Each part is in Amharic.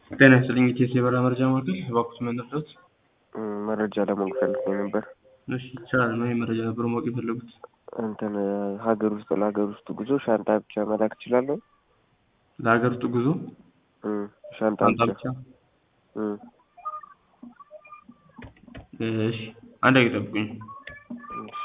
ጤና ይስጥልኝ ኢቲኤስ የበረራ መረጃ ማዕከል እባክዎት ምን ልርዳዎት? መረጃ ለማወቅ ፈልጌ ነበር። እሺ ይቻላል። ምን መረጃ ነበር ማወቅ የፈለጉት? እንትን ሀገር ውስጥ ለሀገር ውስጥ ጉዞ ሻንጣ ብቻ መላክ እችላለሁ? ለሀገር ውስጥ ጉዞ እም፣ ሻንጣ ሻንጣ ብቻ ብቻ? እም፣ እሺ አንድ ደቂቃ ጠብቁኝ። እሺ።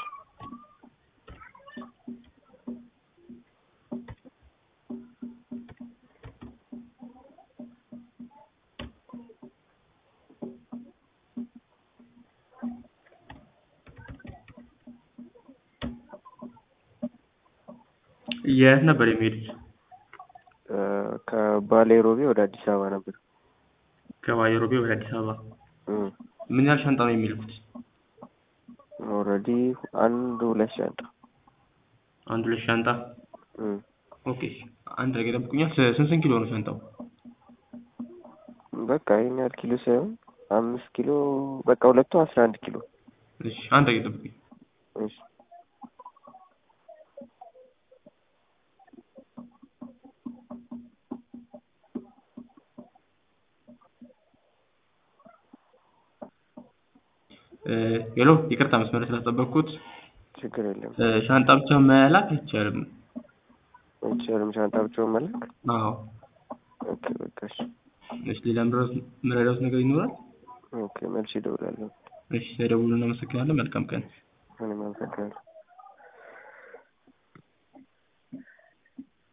የት ነበር የሚሄዱት? እ፣ ከባሌ ሮቤ ወደ አዲስ አበባ ነበር። ከባይሮቤ ወደ አዲስ አበባ። እም፣ ምን ያህል ሻንጣ ነው የሚልኩት? ኦልሬዲ አንድ ሁለት ሻንጣ። አንድ ሁለት ሻንጣ። እም፣ ኦኬ አንድ ደቂቃ ጠብቁኛል። ስ- ስንት ስንት ኪሎ ነው ሻንጣው? በቃ ይሄን ያህል ኪሎ ሳይሆን አምስት ኪሎ በቃ ሁለቱ አስራ አንድ ኪሎ። እሺ አንድ ደቂቃ ጠብቁኝ። እሺ። እ፣ ሄሎ ይቅርታ መስመር ስላስጠበቅኩት። ችግር የለም። እ፣ ሻንጣ ብቻ መላክ አይቻልም። አይቻልም ሻንጣ ብቻውን መላክ? አዎ። ኦኬ በቃ እሺ። እሺ ሌላ ምረዳዎት ምረዳዎት ነገር ይኖራል? ኦኬ መልሼ እደውላለሁ። እሺ ተደውሉ። እናመሰግናለን። መልካም ቀን። እኔም አመሰግናለሁ።